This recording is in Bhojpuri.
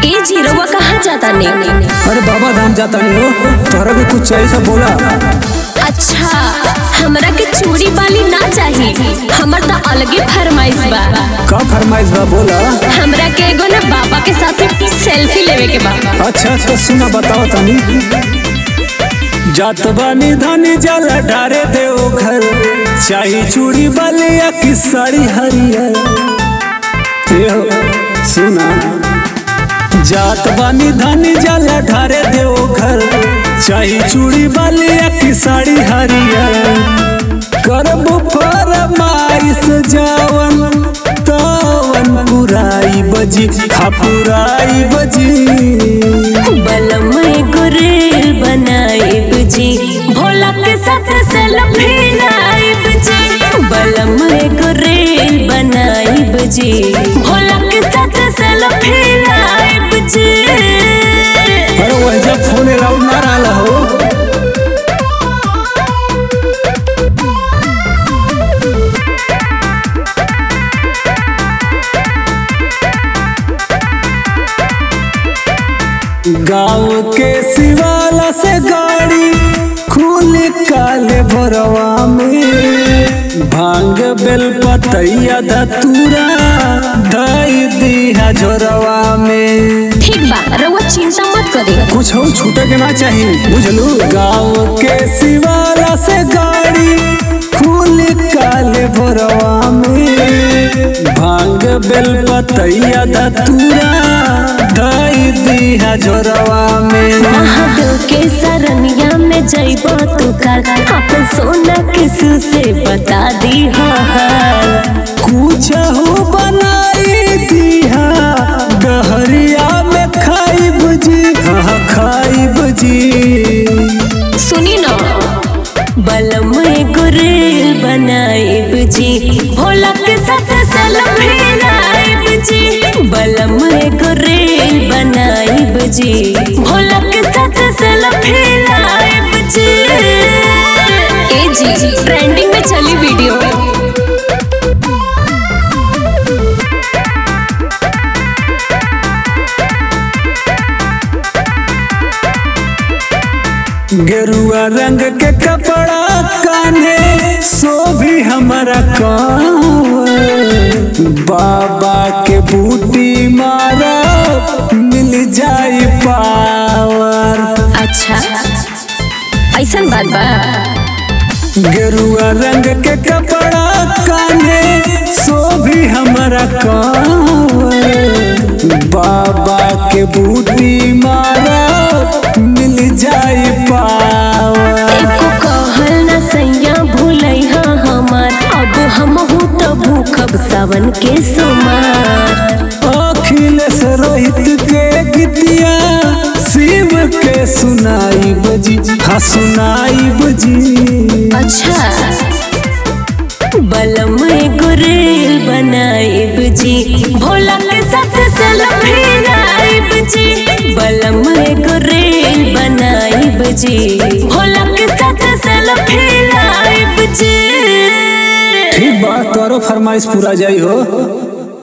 ए जी रउआ कहाँ जाता ने अरे बाबा धाम जाता नहीं हो तोहरा भी कुछ चाहिए तो बोला अच्छा हमरा के चूड़ी वाली ना चाहिए हमर तो अलगे फरमाइश बा का फरमाइश बा बोला हमरा के एगो ना बाबा के साथ सेल्फी लेवे के बा अच्छा तो सुना बताओ तनी जात बानी धनी जल ढारे देओ घर चाही चूड़ी बलिया की साड़ी हरियर ए हो, सुना जात बानी धनी जल ढारे देओ घर चाही चूड़ी बलिया की साड़ी हरियर करब फरमाइश जावन तवन पुराई बजी हा पुराई बजी बलम एगो रेल बनाइब जी भोला के साथ सेल्फी लाइब जी बलम एगो रेल बनाइब जी भोला के साथ सेल्फी लाइब जी अरे वह जब फोन अलाउड ना रहा हो गाँव के शिवाला से गाड़ी खुल काले भरवा में भांग बेल पतैया धतूरा धई दिया झोरवा में ठीक बा रउआ चिंता मत करी कुछ हो छूटे के ना चाहिए बुझलू गाँव के शिवाला से गाड़ी खुल काले भरवा में भांग बेल पतैया धतूरा धई दिया झोरवा में महादेव के सरनिया में जइबो तू कर अपन सोना किसू से बता दी हाल कुछ हो बनाई दिया गहरिया में खाई बुझी हाँ खाई बुझी सुनी ना बलम एगो रेल बनाइब जी भोला के साथ सेल्फी लाइब जी बलम एगो रेल बनाइब जी भोला के साथ सेल्फी लाइब जी ए जी ट्रेंडिंग में चली वीडियो गेरुआ रंग के कपड़ा कान्हे सो भी हमारा कांवर बाबा के बूटी मारा मिल जाई पावर अच्छा ऐसन बात बा गेरुआ रंग के कपड़ा कान्हे सो भी हमारा कांवर बाबा के बूटी मारा मिल जाई पावर एको कहल न सैया भूलैहा हमार अब हमहू तो भूखब सावन के सोमार अखिलेश रोहित के गीतिया शिव के सुनाई बजी हाँ सुनाई बजी अच्छा बलम एगो रेल बनाइब जी भोला के साथ सेल्फी लाइब जी बलम एगो रेल बनाइब जी भोला के साथ सेल्फी लाइब जी ठीक बात तोरो फरमाइश पूरा जाई हो